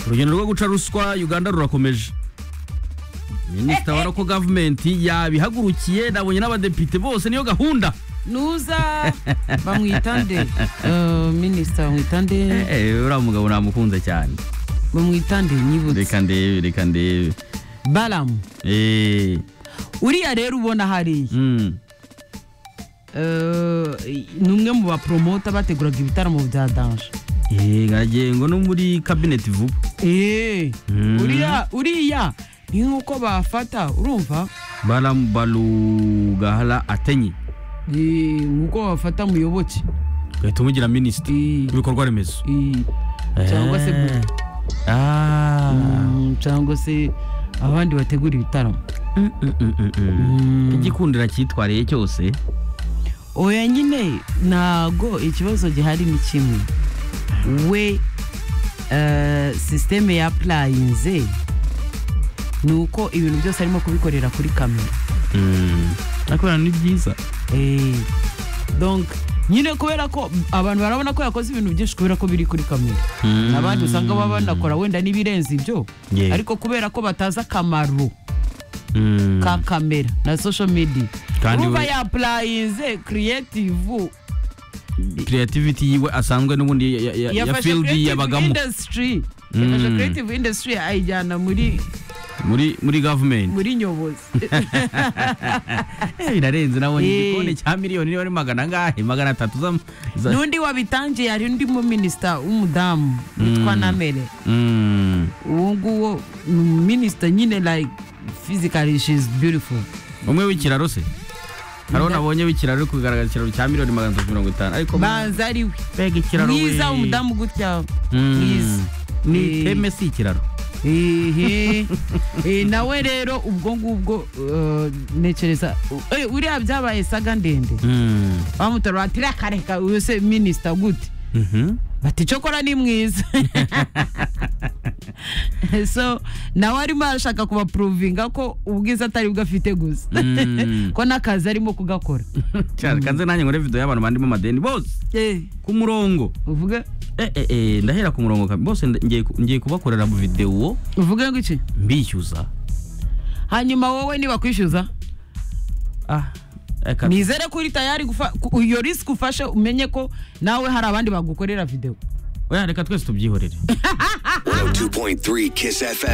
urugendo rwo guca ruswa uganda rurakomeje minisita wa roko gavumenti yabihagurukiye nabonye n'abadepite bose niyo gahunda nuza bamwitande minisita bamwitande uriya mugabo namukunze cyane bamwitande nyibutse reka ndebe reka ndebe baramu Eh, uriya rero ubona hariya mm, Eh, ni umwe mu baporomota bateguraga ibitaramo bya danje eh, nkagengo no muri kabineti vuba Eh, Mm. uriya uriya ni nk'uko bafata urumva baramu barugahara atenye Eh, nk'uko bafata muyoboke ugahita umugira minisita Eh, w'ibikorwa remezo eh, cyangwa se Eh. bu- Ah. Mm, cyangwa se abandi bategura ibitaramo Mm, mm, mm, mm, mm. Mm. igikundira cyitwariye cyose oya nyine ntago ikibazo gihari ni kimwe we eh, sisiteme ya purayinze ni uko ibintu byose arimo kubikorera kuri kamera Mm. ariko ni byiza Eh, donc nyine kubera ko abantu barabona ko yakoze ibintu byinshi kubera ko biri kuri kamera Mm. abandi usanga baba banakora wenda n'ibirenze ibyo Yeah. ariko kubera ko batazi akamaro Mm. ka kamera na social media Kandi urumva we- yapurayinze creative creativity yiwe asanzwe n'ubundi ya- ya- ya- ya yafashe field creative yabagamo industry yafashe Mm. creative industry ayijyana muri muri muri government muri nyobozi Eh, birarenze nabonye Eh. igikoni cya miliyoni niba ari magana angahe magana atatu za- za n'undi wabitangiye hari undi mu minisita w'umudamu witwa Mm. namere Mm. uwo nguwo ni minisita nyine like physically she is beautiful umwe w'ikiraro se hariho Nda- nabonye w'ikiraro uri kugaragaza ikiraro cya miliyoni magana atatu mirongo itanu ariko banza ari we mbega ikiraro mwiza we. w'umudamu gutya Mm. mwiza ni Eh. iteme si ikiraro ehe Eh, nawe rero ubwo ngubwo eh, ntekereza eh, uriya byabaye saga ndende Mm. bamutora bati reka reka uyu se minisita gute Mhm. bati cokora ni mwiza so nawe arimo arashaka kubapuruvinga ko ubwiza atari bwo afite gusa Mm. ko n'akazi arimo kugakora cyane kanze nanjye nkore video y'abantu bandimo amadeni bose ku murongo uvuge eh, eh, eh, ndahera ku murongo kabisa bose nda- ngiye ku- ngiye kubakorera mu video uvuge ngo iki mbishyuza hanyuma wowe nibakwishyuza ah reka nizere ko uri tayari gufa- ku- iyo risiki ufashe umenye ko nawe hari abandi bagukorera videwo oya reka twese tubyihorere 102.3 Kiss FM.